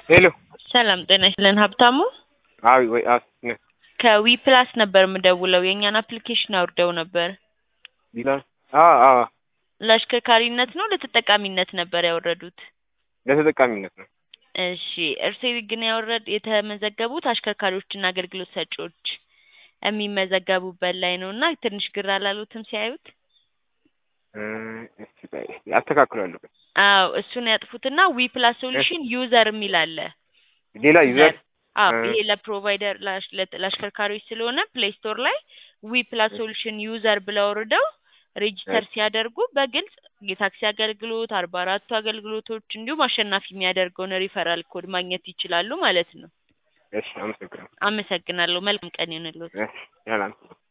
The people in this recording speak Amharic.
ሄሎ ሰላም ጤና ይስጥልን ሀብታሙ አዊ ወይ አዎ ነ ከዊ ፕላስ ነበር የምደውለው የእኛን አፕሊኬሽን አውርደው ነበር ቢላል አዎ አዎ ለአሽከርካሪነት ነው ለተጠቃሚነት ነበር ያወረዱት ለተጠቃሚነት ነው እሺ እርስዎ ግን ያወረድ የተመዘገቡት አሽከርካሪዎችና አገልግሎት ሰጪዎች የሚመዘገቡበት ላይ ነው እና ትንሽ ግር አላሉትም ሲያዩት እ እስቲ ቆይ አስተካክላለሁ አዎ እሱን ያጥፉትና ዊ ፕላስ ሶሉሽን ዩዘር የሚል አለ ሌላ ዩዘር አዎ እ ይሄ ለፕሮቫይደር ለአሽ- ለ- ለአሽከርካሪዎች ስለሆነ ፕሌይ ስቶር ላይ ዊ ፕላስ ሶሉሽን ዩዘር ብለው አውርደው ሬጂስተር ሲያደርጉ በግልጽ የታክሲ አገልግሎት አርባ አራቱ አገልግሎቶች እንዲሁም አሸናፊ የሚያደርገውን ሪፈራል ኮድ ማግኘት ይችላሉ ማለት ነው። እሺ አመሰግናለሁ አመሰግናለሁ። መልካም ቀን ይሁንልዎት። እሺ ሰላም